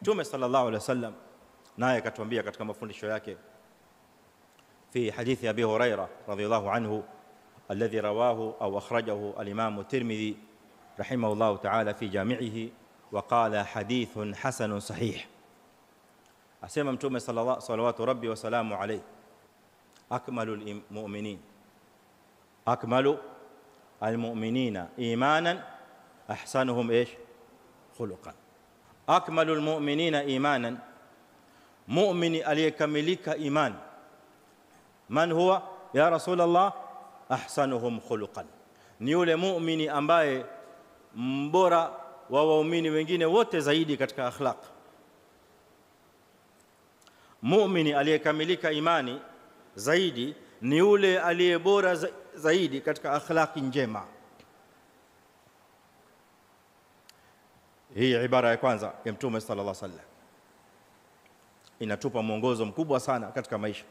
Mtume sallallahu alaihi wasallam naye akatuambia katika mafundisho yake في حديث أبي هريرة رضي الله عنه الذي رواه أو أخرجه الإمام الترمذي رحمه الله تعالى في جامعه وقال حديث حسن صحيح أسمى متومة صلى الله صلوات ربي وسلامه عليه أكمل المؤمنين أكمل المؤمنين إيمانا أحسنهم إيش خلقا أكمل المؤمنين إيمانا مؤمن aliyekamilika إيمان man huwa ya rasulullah ahsanuhum khuluqan ni yule muumini ambaye mbora wa waumini wengine wote zaidi katika akhlaq muumini aliyekamilika imani zaidi ni yule aliye bora zaidi katika akhlaqi njema hii ibara ya kwanza ya mtume sallallahu alaihi wasallam inatupa mwongozo mkubwa sana katika maisha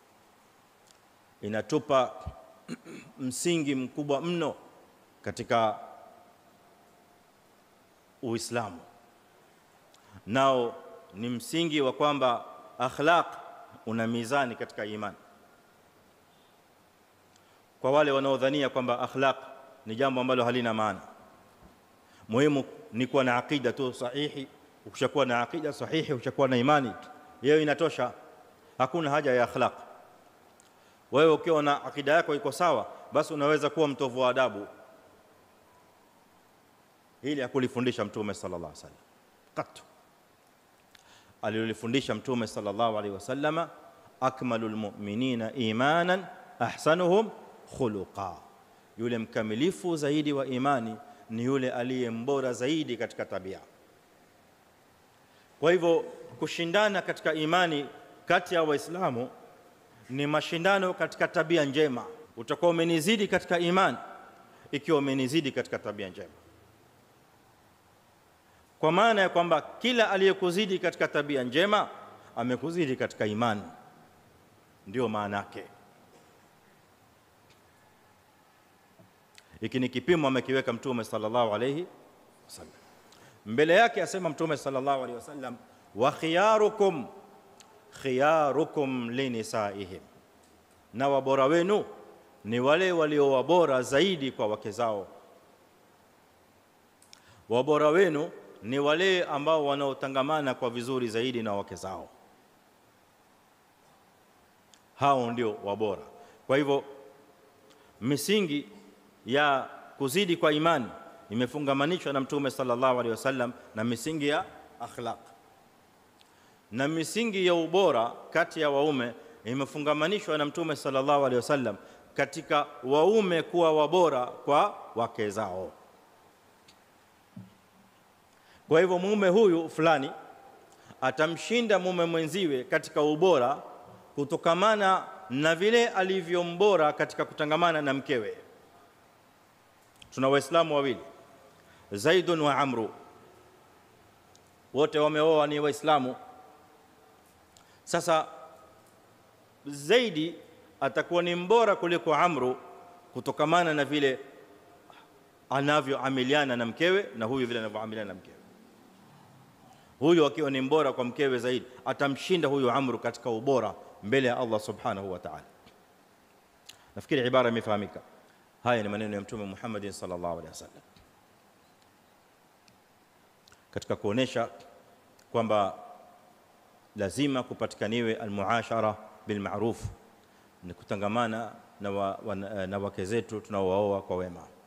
inatupa msingi mkubwa mno katika Uislamu nao ni msingi wa kwamba akhlaq una mizani katika imani kwa wale wanaodhania kwamba akhlaq ni jambo ambalo halina maana muhimu ni kuwa na aqida tu sahihi ukishakuwa na aqida sahihi ukishakuwa na imani hiyo inatosha hakuna haja ya akhlaq wewe ukiwa na akida yako iko sawa basi unaweza kuwa mtovu wa adabu ili akulifundisha mtume sallallahu alaihi wasallam qat alilifundisha mtume sallallahu alaihi wasallama akmalul mu'minina imanan ahsanuhum khuluqa yule mkamilifu zaidi wa imani ni yule aliye mbora zaidi katika tabia kwa hivyo kushindana katika imani kati ya waislamu ni mashindano katika tabia njema utakuwa umenizidi katika imani ikiwa umenizidi katika tabia njema kwa maana ya kwamba kila aliyekuzidi katika tabia njema amekuzidi katika imani ndio maana yake hiki ni kipimo amekiweka mtume sallallahu alayhi wasallam mbele yake asema mtume sallallahu alayhi wasallam wa khiyarukum khiyarukum linisaihim na wabora wenu ni wale walio wabora zaidi kwa wake zao wabora wenu ni wale ambao wanaotangamana kwa vizuri zaidi na wake zao hao ndio wabora kwa hivyo misingi ya kuzidi kwa imani imefungamanishwa na mtume sallallahu alaihi wasallam na misingi ya akhlaq na misingi ya ubora kati ya waume imefungamanishwa na mtume sallallahu alaihi wasallam katika waume kuwa wabora kwa wake zao kwa hivyo mume huyu fulani atamshinda mume mwenziwe katika ubora kutokamana na vile alivyombora katika kutangamana na mkewe tuna waislamu wawili zaidun wa amru wote wameoa ni waislamu sasa zaidi atakuwa ni mbora kuliko amru kutokamana na vile anavyoamiliana na mkewe na huyu vile anavyoamiliana na mkewe huyu akiwa ni mbora kwa mkewe zaidi atamshinda huyu amru katika ubora mbele ya Allah subhanahu wa ta'ala nafikiri ibara imefahamika haya ni maneno ya mtume Muhammad sallallahu alaihi wasallam katika kuonesha kwamba lazima kupatikaniwe almuashara bilma'ruf ni kutangamana na, wa, wa, na wake zetu tunaowaoa kwa wema